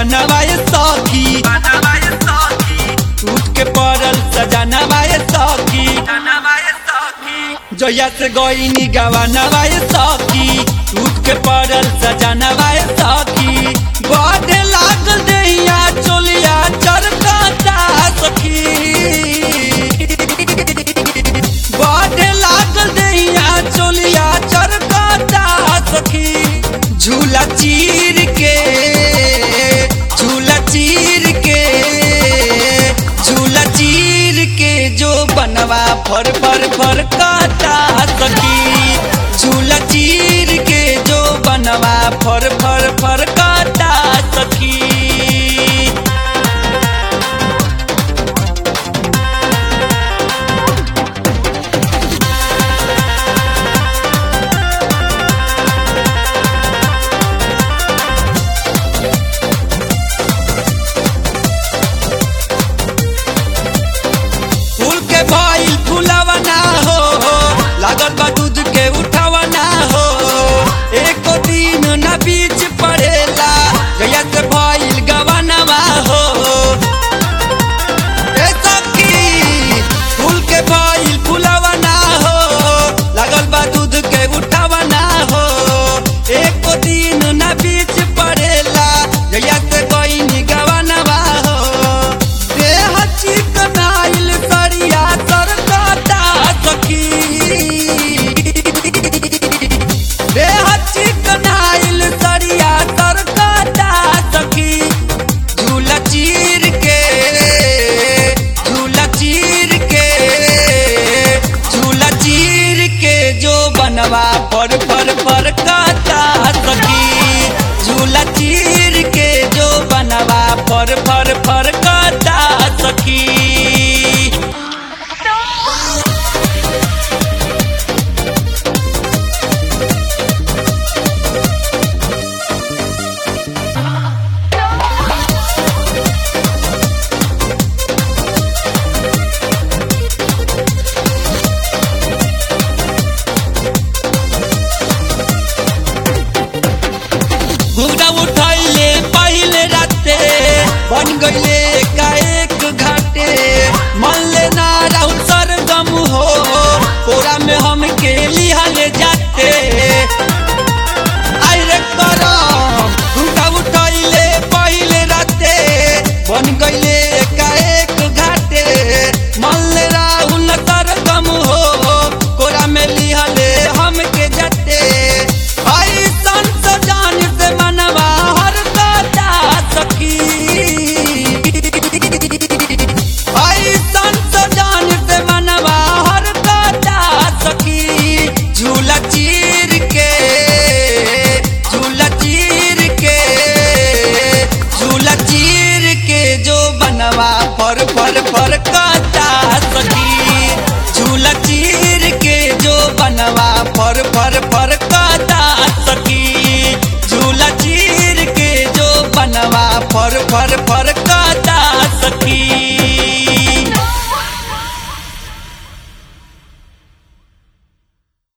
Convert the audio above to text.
गवनवाए सखी टूट के पड़ल सजनवाए सखी जया से गईनी गवनवाए सखी टूट के पड़ल सजनवाए सखी बढ़े लागल दैया चोलिया चरकता सखी बढ़े लागल दैया चोलिया चरकता सखी झूला चीर के झूला चीर के झूला चीर के जो बनवा फर फर फर काटा सखी झूला चीर के जो बनवा फर फर फर काटा सखी फूल के भइल फुलवा ना हो लागल बा दूध के उठावा ना हो एको दिन ना बीच पड़ेला जया से भइल गवनवा हो ए सखी फूल के भइल फुलवा ना हो लागल बा दूध के उठावा ना हो एको दिन ना बीच पड़ेला जया से गईनी गवनवा हो देह चिकनाइल सरिया सरकता सखी देह चिकनाइल सरिया सरकता सखी झूला चीर के झूला चीर के झूला चीर के जो बनवा फर फर फर काटा सखी झूला चीर के जो बनवा फर फर फर काटा सखी घुघरा उठैले पहिले राते बन गईले एकाएक घाटे मन ले ना राहुल सरगम हो कोरा में हम के लिहाले जाते आई रे करम घुघरा उठैले पहिले राते बन गईले एकाएक घाटे मन ले राहुल सरगम हो कोरा में लिहाले हम के जाते आई संत जान से मनवा हर काटा सखी आई संत जान से मनवा हर काटा सखी झूला चीर के झूला चीर के झूला चीर के जो बनवा फर फर फर काटा सखी झूला चीर के जो बनवा फर फर फर काटा सखी झूला चीर के जो बनवा फर फर फर काटा सखी